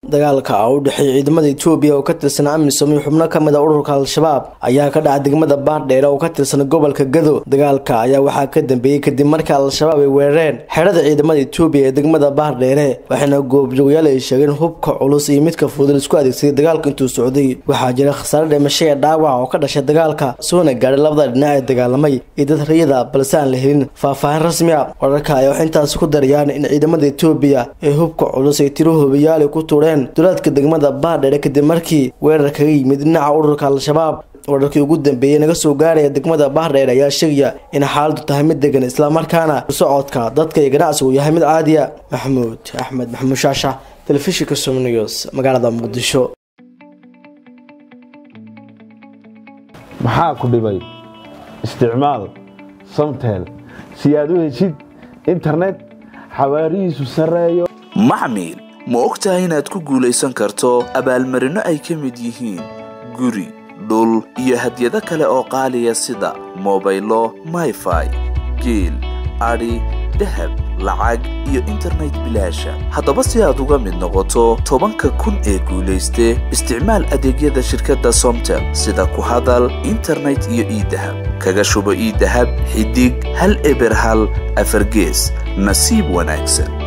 dagaalka u dhexeeya ciidamada etoobiya oo ka tirsan amisom iyo xubno kamid a ururka al-shabaab ayaa ka dhacay degmada baardheere oo ka tirsan gobolka gado dagaalka ayaa waxaa ka dambeeyey kadib marka al-shabaab ay weerareen xerada ciidamada etoobiya ee degmada baardheere waxayna goobjoogayaal ay sheegeen hubka culus iyo midka fudud isku adeegsaday dagaalka intuu socday waxaa jira khasaare dhimasho ee dhaawac oo ka dhashay dagaalka soona gaadhay labada dhinac ee dagaalamay iyo dad rayada balse aan la helin faahfaahin rasmi a wararka ayaa waxay intaas ku darayaan in ciidamada etoobiya ee hubka culus ay tiro hubayaal ku tuureen dulaadka degmada baardheere kadib markii weerar kaga yimid dhinaca ururka al-shabaab wararkii ugu dambeeyey naga soo gaaraya degmada baardheere ayaa sheegaya in xaaladu tahay mid degan islamarkaana socodka dadka iyo ganacsigu yahay mid caadiya maxamuud axmed maxamuud shaasha telefishinka somnews magaalada muqdisho maxaa ku dhibay isticmaal samtel si aad u heshid internet xawaarihiisu sarreeyo maxmil ma og tahay inaad ku guulaysan karto abaalmarinno ay ka mid yihiin guri dhul iyo hadyado kale oo qaaliya sida mobaylo mayfai geel adhi dahab lacag iyo internet bilaasha haddaba si aad uga mid noqoto tobanka kun ee guulayste isticmaal adeegyada shirkadda somtel sida ku hadal internet iyo iidahab kaga shubo iidahab xidig hal eber hal afargees nasiib wanaagsan